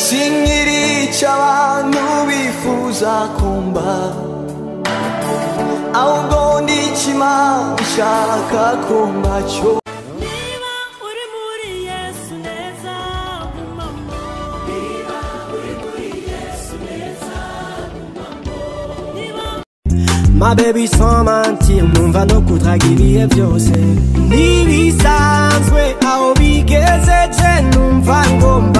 sinkiri icyo abantu bifuza kumba ahubwo ndi icyo imana ishaka ko mbacyo Niba uri muri Yesu neza gumamo Niba uri muri Yesu neza gumamo Niba My baby sans mentir numva no kudraga ibihe byose ntibisanzwe aho bigeze je numva ngomba